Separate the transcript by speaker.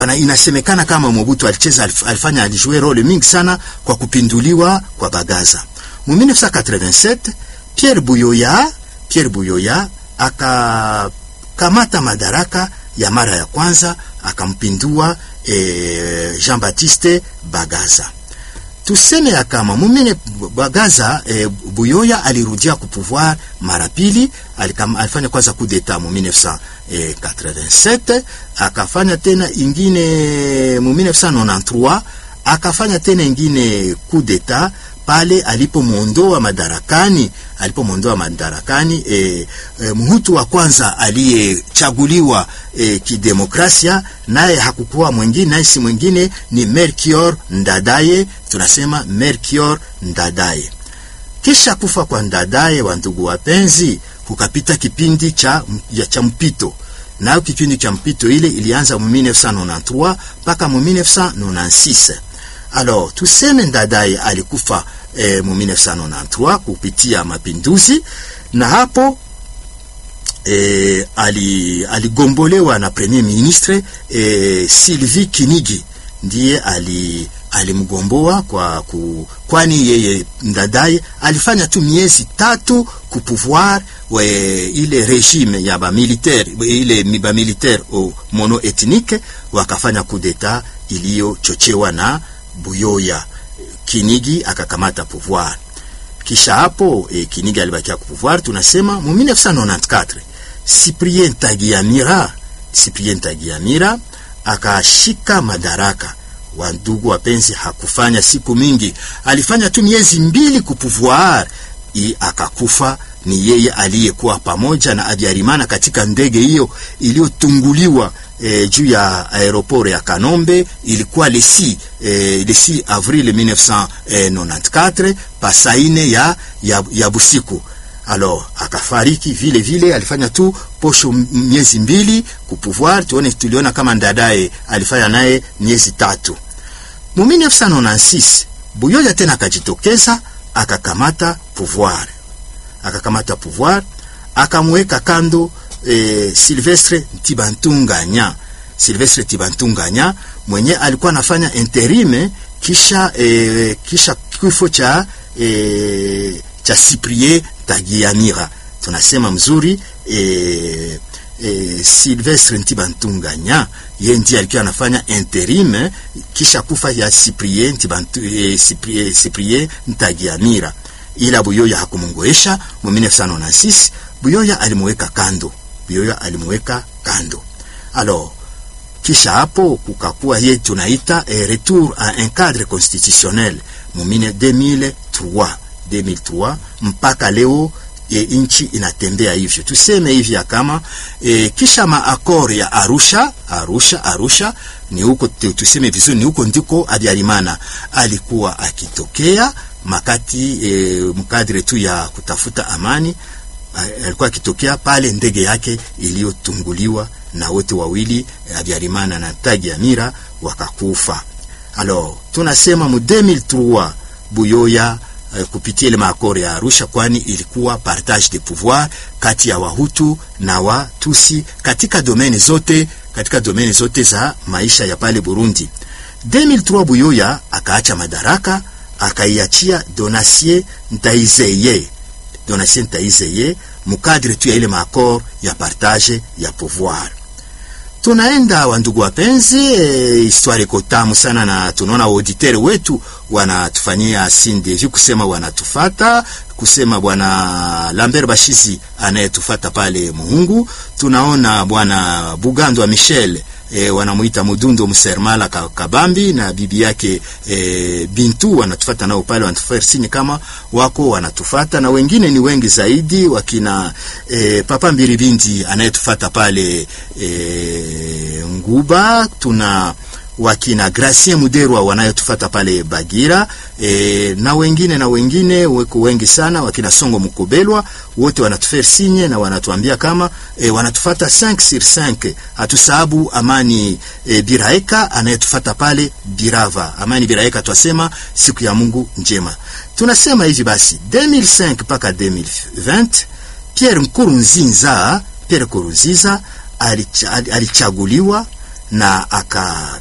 Speaker 1: na inasemekana kama Mobutu alicheza alifanya alijue role mingi sana kwa kupinduliwa kwa Bagaza. Mu 1987 Pierre Buyoya Pierre Buyoya akakamata madaraka ya mara ya kwanza akampindua eh, Jean-Baptiste Bagaza. Tuseme ya kama mumine Bagaza eh, Buyoya alirudia ku pouvoir mara pili, alifanya kwanza coup d'etat mu 1987 akafanya tena ingine mu 1993 akafanya tena ingine coup d'etat pale alipomwondoa madarakani alipomwondoa madarakani e, e, mhutu wa kwanza aliyechaguliwa e, kidemokrasia, naye hakukuwa mwingine, naye si mwingine ni Melchior Ndadaye. Tunasema Melchior Ndadaye. Kisha kufa kwa Ndadaye, wa ndugu wapenzi, kukapita kipindi cha, cha mpito nayo kipindi cha mpito ile ilianza mu 1993 mpaka mu 1996. Alors tuseme Ndadaye alikufa eh, mu 1993 kupitia mapinduzi, na hapo eh, ali, aligombolewa na premier ministre eh, Sylvie Kinigi ndiye ali alimgomboa kwa ku, kwani yeye Ndadaye alifanya tu miezi tatu ku pouvoir we ile regime ya ba militaire ile ba militaire au mono ethnique wakafanya coup d'etat iliyochochewa na Buyoya. Kinigi akakamata pouvoir. Kisha hapo e, Kinigi alibakia ku pouvoir, tunasema mu 1994 Cyprien Tagiamira Cyprien Tagiamira akashika madaraka wa ndugu wapenzi, hakufanya siku mingi, alifanya tu miezi mbili ku pouvoir i akakufa. Ni yeye aliyekuwa pamoja na Abiyarimana katika ndege hiyo iliyotunguliwa e, juu ya aeroport ya Kanombe. Ilikuwa le 6 e, le 6 avril 1994 pasaine ya, ya, ya busiku. Alors akafariki vile vile, alifanya tu posho miezi mbili ku pouvoir. Tuone, tuliona kama Ndadaye alifanya naye miezi tatu. Mu 1996 Buyoya tena akajitokeza akakamata pouvoir, akakamata pouvoir, akamweka kando eh, Silvestre Ntibantunganya. Silvestre Ntibantunganya mwenye alikuwa anafanya interime kisha eh, kisha kifo cha eh, cha Cyprien Tagiamira. Tunasema mzuri eh, eh, Silvestre Ntibantunganya ye ndiye alikuwa anafanya interim kisha kufa ya Cyprien Ntibantu eh, Cyprien, Cyprien Ntagiamira, ila Buyoya hakumungoesha. Mu 1996 Buyoya alimuweka kando, Buyoya alimuweka kando. Alors kisha hapo kukakuwa ye tunaita eh, retour à un cadre constitutionnel mu 2003 2003 mpaka leo E, nchi inatembea hivyo, tuseme hivi kama e, kisha maakor ya Arusha Arusha Arusha ni huko, tuseme vizuri, ni huko ndiko Habyarimana alikuwa akitokea makati e, mkadre tu ya kutafuta amani, alikuwa akitokea pale ndege yake iliyotunguliwa na wote wawili Habyarimana na Tagiamira wakakufa. Alors tunasema mu 2003 Buyoya kupitia ile maakori ya Arusha, kwani ilikuwa partage de pouvoir kati ya Wahutu na Watusi katika domeni zote, katika domeni zote za maisha ya pale Burundi. 2003 Buyoya akaacha madaraka akaiachia Donatien Ndaizeye, Donatien Ndaizeye mukadre tu ya ile maakor ya partage ya pouvoir. Tunaenda wandugu wapenzi, e, histoire iko tamu sana, na tunaona auditeur wetu wanatufanyia sindevi kusema wanatufata kusema bwana Lambert Bashizi anayetufata pale Muhungu. Tunaona bwana Bugando wa Michel e, wanamuita Mudundo Msermala Kabambi na bibi yake e, Bintu wanatufata nao pale, wanatufanya sini kama wako wanatufata, na wengine ni wengi zaidi, wakina e, Papa Mbiribindi anayetufata pale e, Nguba tuna wakina Gracien Muderwa wanayotufata pale Bagira e, na wengine na wengine weko wengi sana, wakina Songo Mukobelwa wote wanatufere sinye na wanatuambia kama e, wanatufata 5 sur 5. Hatusahabu Amani e, Biraeka anayetufata pale Birava. Amani Biraeka twasema siku ya Mungu njema. Tunasema hivi basi 2005 mpaka 2020 Pierre Nkurunziza Pierre Nkurunziza alichaguliwa na aka